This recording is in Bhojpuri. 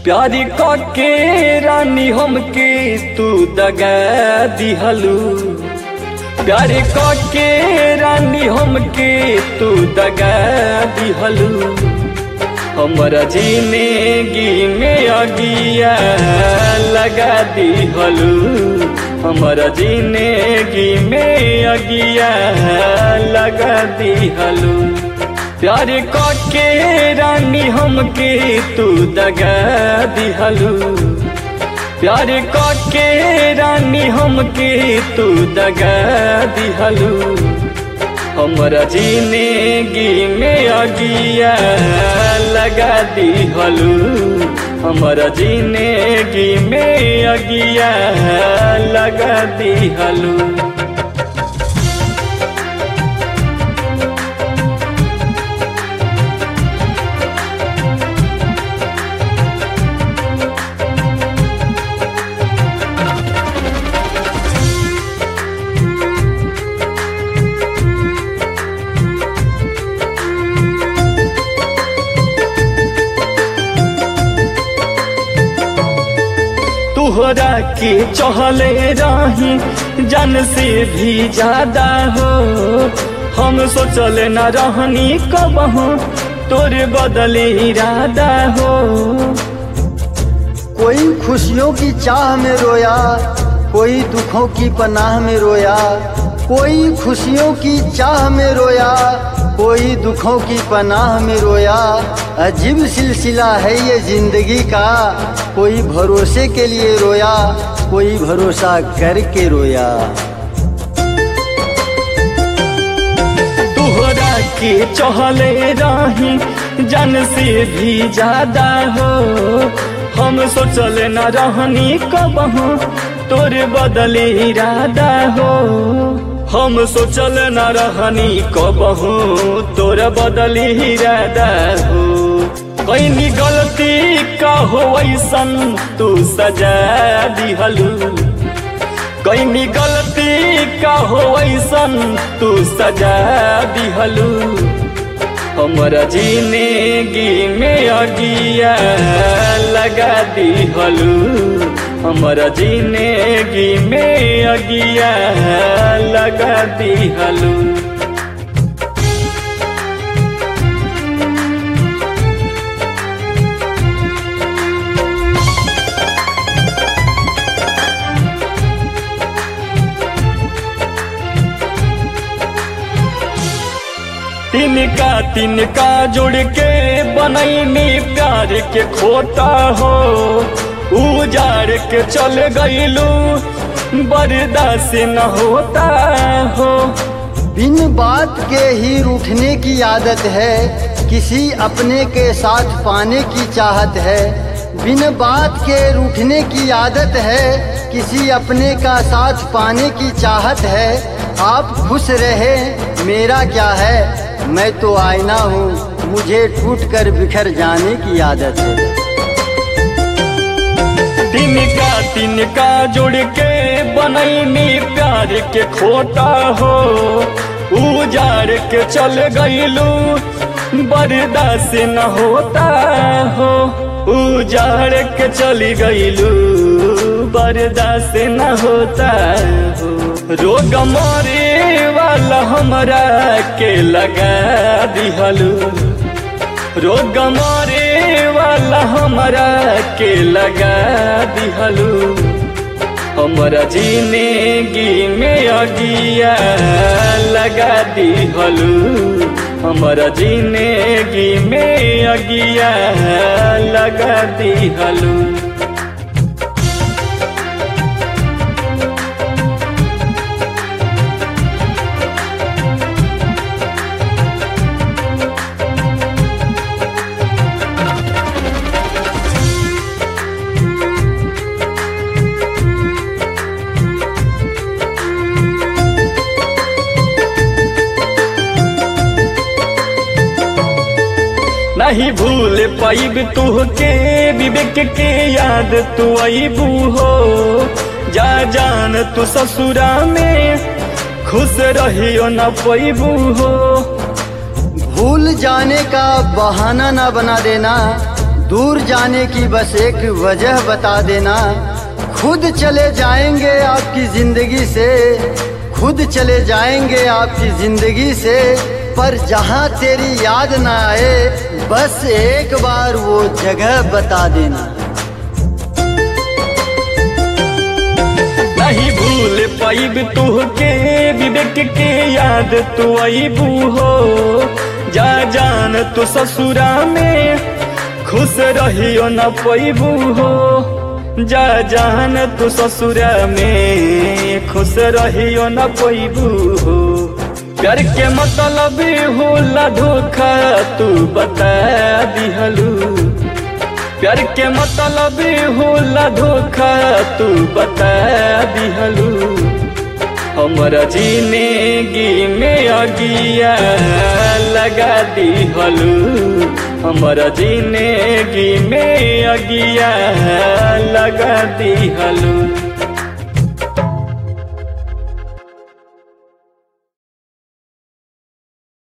प्यारी के रानी हमके तू दगा दिहलू प्यारी के रानी हमके तू दगा दिहलू हमरा जिंदगी में अगिया लगा दिहलू हमरा जिंदगी में अगिया लगा दिहलू प्यार के रानी हमके तू दगा दिहलू प्यार के रानी हमके तू दगा दिहलू हमरा जिंदगी में अगिया लगा दिहलू हमरा जिंदगी में अगिया लगा दिहलू तोहरा के चहले रही जन से भी ज्यादा हो हम सोचल न रहनी कब हो तोर बदले इरादा हो कोई खुशियों की चाह में रोया कोई दुखों की पनाह में रोया कोई खुशियों की चाह में रोया कोई दुखों की पनाह में रोया अजीब सिलसिला है ये जिंदगी का कोई भरोसे के लिए रोया कोई भरोसा करके रोया तोहरा के चहले रही जन से भी ज्यादा हो हम सोचल न रहनी कब हो तोर बदले इरादा हो हम सोचल न रहनी कब हो तोर बदले इरादा हो कैनी गलती का हो ऐसन तू सजा दिहलू कैनी गलती का हो ऐसन तू सजा दिहलू हमरा जिंदगी में अगिया लगा दिहलू हमरा जिंदगी में अगिया लगा दिहलू तिनका तिनका जोड़ के बनैनी प्यार के खोता हो उजाड़ के चल गईलू बर्दाश्त न होता हो बिन बात के ही रूठने की आदत है किसी अपने के साथ पाने की चाहत है बिन बात के रूठने की आदत है किसी अपने का साथ पाने की चाहत है आप खुश रहे मेरा क्या है मैं तो आईना हूँ मुझे टूट कर बिखर जाने की आदत है तिनका तिनका जोड़ के बनैनी प्यार के खोता हो उजाड़ के चल गईलू बर्दाश्त न होता हो उजाड़ के चली गईलू बर्दाश्त न होता हो रोग मरे वाला हमरा के लगा दिहलू रोग मरे वाला हमरा के लगा दिहलू हमरा जिंदगी में अगिया लगा दिहलू हमरा जिंदगी में अगिया लगा दिहलू नहीं भूल पाइब तुहके विवेक के याद तू अबू हो जा जान तू ससुरा में खुश रहियो न पैबू हो भूल जाने का बहाना ना बना देना दूर जाने की बस एक वजह बता देना खुद चले जाएंगे आपकी जिंदगी से खुद चले जाएंगे आपकी जिंदगी से पर जहाँ तेरी याद ना आए बस एक बार वो जगह बता देना नहीं भूल पाइब तुहके विवेक के याद तू अबू हो जा जान तू ससुरा में खुश रहियो न पैबू हो जा जान तू ससुरा में खुश रहियो न पैबू हो प्यार के मतलब होला धोखा तू बता दिहलू प्यार के मतलब होला धोखा तू बता दिहलू हमरा जिंदगी में अगिया लगा दिहलू हमरा जिंदगी में अगिया लगा दिहलू